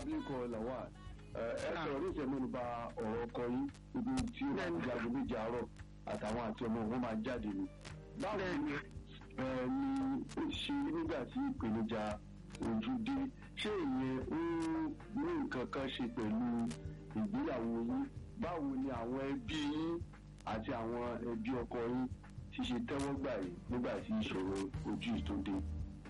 abilékọ làwà ẹ ẹ sọ̀rọ̀ ní ìṣẹ̀lẹ̀ nípa ọ̀rọ̀ ọkọ yín ibi tí ó máa ń jago méjì àárọ̀ àtàwọn àti ọmọ wọn máa jáde ni. báwo ni ẹ ní ó ṣe nígbà tí ìpèníjà ojú dé ṣé ìyẹn ó ní nǹkan kan ṣe pẹ̀lú ìgbéyàwó yín báwo ni àwọn ẹbí yín àti àwọn ẹbí ọkọ yín ti ṣe tẹ́wọ́ gbà yìí nígbà tí ìṣòro ojú yìí tó dé.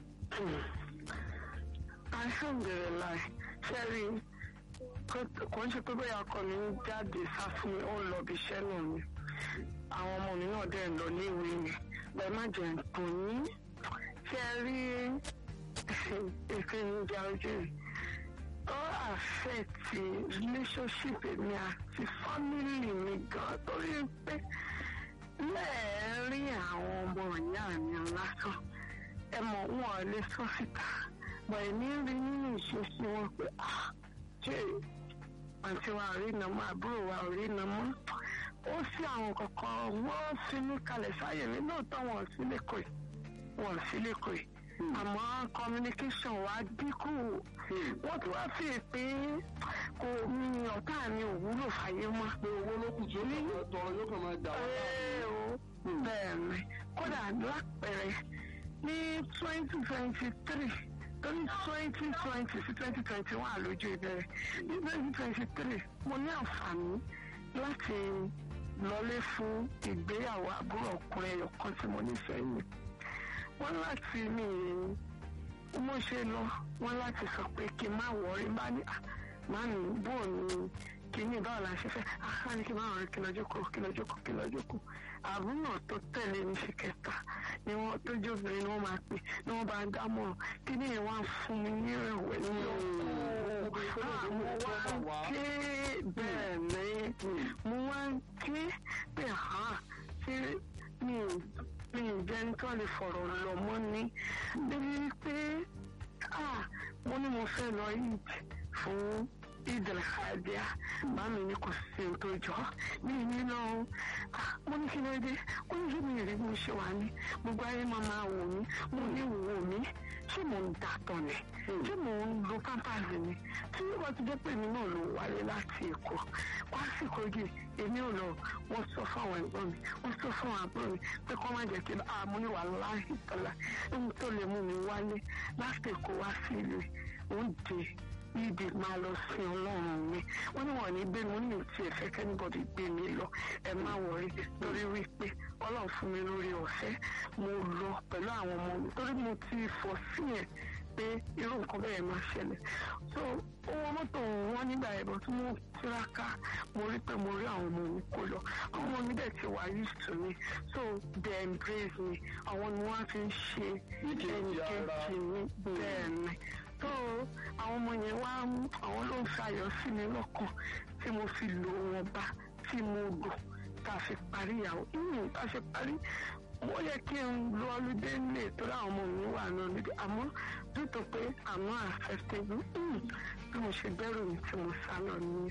alhamdulilayi sẹ́rí kò ń ṣe pé bóyá ọkọ mi ń jáde sá fún mi ó ń lọ bí iṣẹ́ náà ni àwọn ọmọ mi náà dẹ̀ ń lọ ní ìwé mi bẹ́ẹ̀ má jẹ́ nǹkan yín sẹ́rí ìpèníjà ojú yìí ó àfẹ́ẹ̀tì relationship mi àti family mi gan torí pé lẹ́ẹ̀rín àwọn ọmọ ìyá mi lásán ẹ mọ̀ wọn ò lè sọ síta bọ̀ èmi rí nínú ìṣesí wọn pé ṣé àǹtí wa ò rí iná mọ́ àbúrò wa ò rí iná mọ́ ó sí àwọn kankan wọ́n fi mí kalẹ̀ sáyè mi lóòótọ́ wọn ò sí lẹ́kọ̀ọ́ wọn ò sí lẹ́kọ̀ọ́ yìí àmọ́ communication wa dínkù wọ́n ti wá fi pé kò ní ọ̀tá mi ò wúlò fàyè mọ́. pé owó ló kù tí ó ní tọrọ yóò kàn máa dà wá. Ee o bẹ́ẹ̀ ni kódà lápẹẹrẹ ní twenty twenty three torí twenty twenty sí twenty twenty one àlójú ìbẹ̀rẹ̀ ní twenty twenty three mo ní àǹfààní láti lọlé fún ìgbéyàwó àbúrò ọkùnrin ẹyọ kan tí mo nífẹ̀ẹ́ mi wọ́n láti mi mo ṣe lọ wọ́n láti sọ pé kí n má wọrí bá ní má ní bó ní kíní báwo la ṣe fẹ́ àá ní kí n má wọrí kí lọ jókòó kí lọ jókòó kí lọ jókòó àbúrò tó tẹ̀lé ní ṣe kẹta ni wọ́n tó jóbìnrin ni wọ́n máa pè ni wọ́n bá ń dámọ̀ràn kíní yẹn wá fún mi ní ìrẹ̀wẹ̀ ní ọkọ̀ àwọn wá ké bẹ́ẹ̀ ni mo wá ké pé àá ṣé mi ò mi ì jẹ́ ní tó lè fọ̀rọ̀ lọ mọ́ ní débi pé mo ní mo fẹ́ lọ yìí fún ìdàlàkàdíà bá mi ní kò sí ohun tó jọ mí ní lọ mo ní kí ló dé ó ní kí mi rí mo ṣe wà ní gbogbo ayé máa máa wò mí mo ní wò mí ṣé mò ń dàtọ̀ ni ṣé mò ń lo pampers ni tí wọ́n ti jẹ́ pé èmi náà ló wáyé láti èkó kwásìkò yìí èmi ò lọ wọ́n sọ fún àwọn ẹ̀gbọ́n mi wọ́n sọ fún àwọn àbúrò mi pé kọ́ má jẹ́ kí n àmú ní wà láàyè tọ́lá ohun tó lè mú mi wálé láti èkó wá sí ìlú oúnjẹ ibi máa lọ sí ọlọ́run mi wọ́n ní wọ́n ní gbé mi wọ́n ní òtí ẹ̀fẹ́ kẹ́nìbọ̀dì gbé mi lọ ẹ má wọrí lórí wípé ọlọ́run fún mi lórí ọ̀fẹ́ mo lọ pẹ̀lú àwọn ọmọ mi torí mo ti fọ́ sí yẹn pé irú nǹkan bẹ́ẹ̀ máa ṣẹlẹ̀ so owó mọ́tò wọn nígbà ẹ̀bọ̀ tí mo tiraka mo rí pé mo rí àwọn ọmọ mi kó lọ àwọn ọmọ mi dẹ̀ ti wà used to me so they embrace me àwọn ni wọ́n fi ń ṣe ẹnìkejì mi bẹ́ẹ̀ ni so àwọn ọmọ yẹn wá àwọn ló ń ṣayọ̀ sí mi lọ́kàn tí mo fi lò wọn bá tí mo lò tá a fi parí ìyàwó ìyìn tá a ṣe parí mo yẹ kí n lo ọlùdé nílé torí àwọn ọmọ mi wà ní ọlùdé àmọ́ nítorí pé àmọ́ àfẹsẹ̀gbù bí mo ṣe bẹ̀rù mi tí mo sá lọ ní.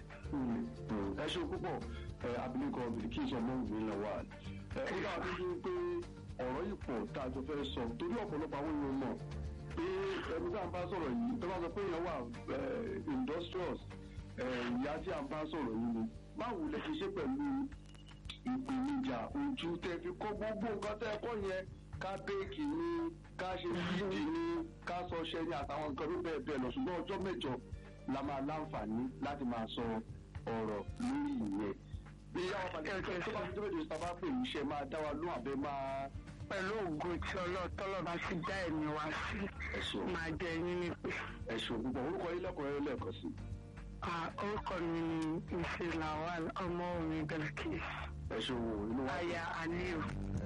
ẹ ṣe púpọ̀ abilékọ Bilkis ọmọwùmí lawal ẹ ó dáa tó yín pé ọ̀rọ̀ yìí pọ̀ tá a jọ fẹ́ sọ torí ọ̀pọ̀lọpọ̀ àwọn èèyàn mọ̀ pé ẹni tá à ń bá sọ̀rọ̀ yìí tó bá sọ pé èèyàn wà industrious ìyá tí à ń bá sọ̀rọ̀ yìí ni báwo lẹ ṣe ṣe pẹ̀lú ìpèníjà ojú tẹ fi kọ́ gbogbo nǹkan tẹ kọ́ yẹn ká béèkì ni ká ṣe fídì ni ká sọ ṣẹ ni àtàwọn nǹkan tó bẹ́ẹ̀ bẹ́ẹ̀ lọ ṣùgbọ́n ọjọ́ mẹ́jọ la máa láǹfààní láti máa sọ ọ̀rọ̀ lórí ìyẹn bí àwọn pàtàkì tó bá fi tó mẹ́jọ sábà pè ní iṣẹ́ máa dá wa lóhùn àbẹ́ máa. pẹ̀lú ògo tí ọlọ́tọ́lọ́ bá ti dá ẹ̀mí wá sí máa jẹ yín ní pé. ẹ̀sùn ògùnbọ̀n orúkọ yín lẹ́kọ̀ọ́ lẹ́ẹ̀kan sí. orúkọ mi ni mrs lawal ọmọ omi Bilkis ẹ̀sùn wo inú wa. aya aliu.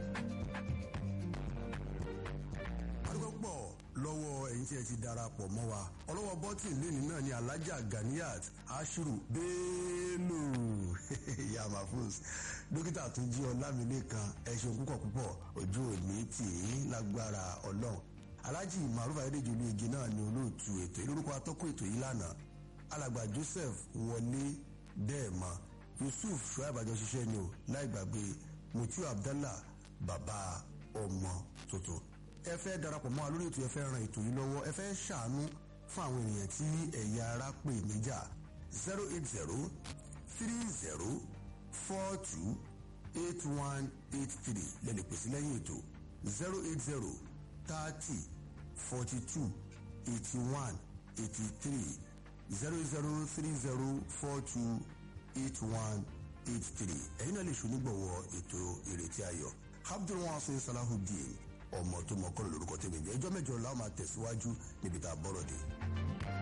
arúgbó pọ̀ lọ́wọ́ ẹ̀yin tí ẹ ti darapọ̀ mọ́ wa ọlọ́wọ́ bọ́tìn lẹ́ni náà ni alhaja ganiyat ashiru bello yamafus dókítà tó jí ọlámilẹ́kan ẹ ṣeun púpọ̀ púpọ̀ ojú òní tì í lágbára ọlọ́run alhaji maruf ayédèjì igi náà ni olóòtú ètò ìlórúkọ atọ́kùn ètò yìí lánàá alàgbà joseph wọlé dẹ́ẹ̀mọ́ yusuf shuaib àjọṣiṣẹ́ ni o láì gbàgbé mutiu abdallah bàbá ọmọ tuntun ẹ fẹ́ darapọ̀ mọ́ wa lórí ètò ẹ fẹ́ ran ètò yìí lọ́wọ́ ẹ fẹ́ ṣàánú fún àwọn ènìyàn tí ẹ̀yà ara pè níjà zero eight zero three zero four two eight one eight three lẹ́nu pèsè lẹ́yìn ètò zero eight zero thirty forty two eighty one eighty three zero zero three zero four two eight one eight three ẹ̀yin náà lè ṣonígbọ̀wọ́ ètò ìrètí ayọ̀ abdulwasin salahudeen ọmọ tó mọ kọ́ lórúkọ tẹ̀mí ẹjọ́ mẹ́jọ làwọn máa tẹ̀síwájú níbi tá a bọ́rọ̀ dé.